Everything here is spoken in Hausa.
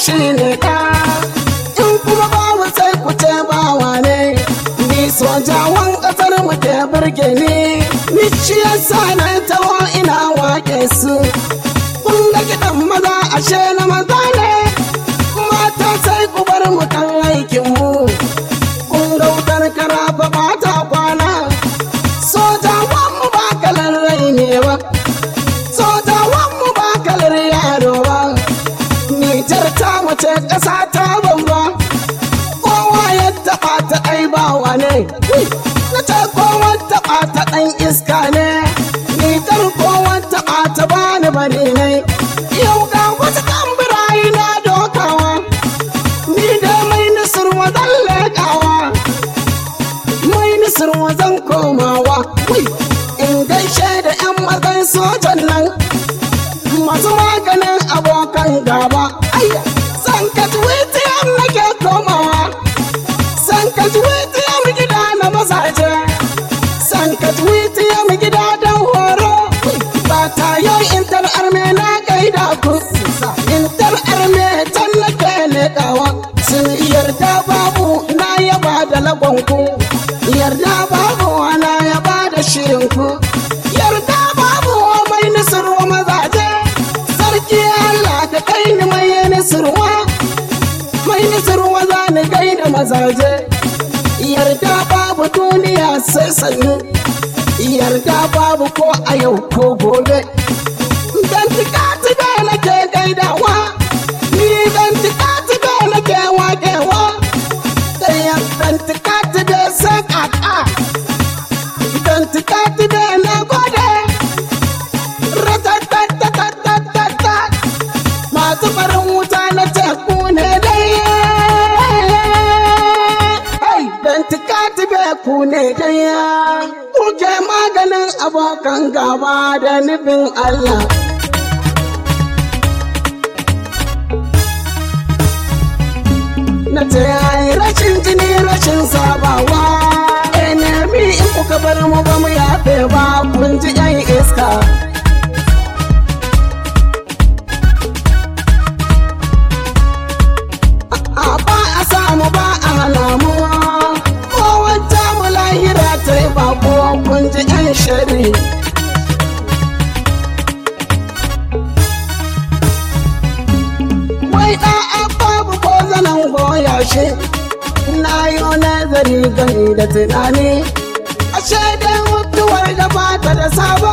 shi ne ɗa in kuma babu sai ku ce bawa ne ni sojawan ƙasar mu ke burge ni ni shi yasa na taho ina wake su kun ga kiɗan maza ashe na maza ne mata sai ku bar mu kan aikin mu kun ga wutar karafa ba ta kwana sojawan mu ba kalar rai ne ba sojawan mu ba kalar yaro ba Nijar ta mace ƙasa ta bamba kowa ya taɓa ta ɗai bawa ne na ce kowa taɓa ta ɗan iska ne Nijar kowa taɓa ta bani bari ne yau ga wasu tambirayi na dokawa ni da mai nisir wazan leƙawa mai nisir wazan komawa in gaishe da 'yan mazan sojan nan masu maganin abokan gaba. San ka tuwitiyar nake komawa, san ka tuwitiyar gida na mazaje, san ka tuwitiyar gida don horo. Ba ta yau intar arme na gaida ku, intar arme can nake leƙawa. Sun yarda babu na yaba da lagonku, yarda babu na yaba da shirinku, yarda babu mai nisarwa mazaje. sarki Allah ka kai ni mai nisirwa mai nisirwa za ni kai da mazaje yarda babu duniya sai sannu yarda babu ko a yau ko gobe dan tikati da nake gaidawa ni dan tikati da nake wakewa dan tikati da sakaka dan tikati da na gode masu farin wuta na teku ne dai dan tikati be ku ne dai kuke maganin abokan gaba da nufin Allah na ce yayi rashin jini rashin sabawa enemi in kuka bar mu ba mu yafe ba kun ji yan iska ba a samu ba a alamu ko wata mu lahira ta yi bako kun ji yan shari wai da babu ko zanen goya shi na yi nazari gani da tunani ashe da mutuwar da ba ta da sabo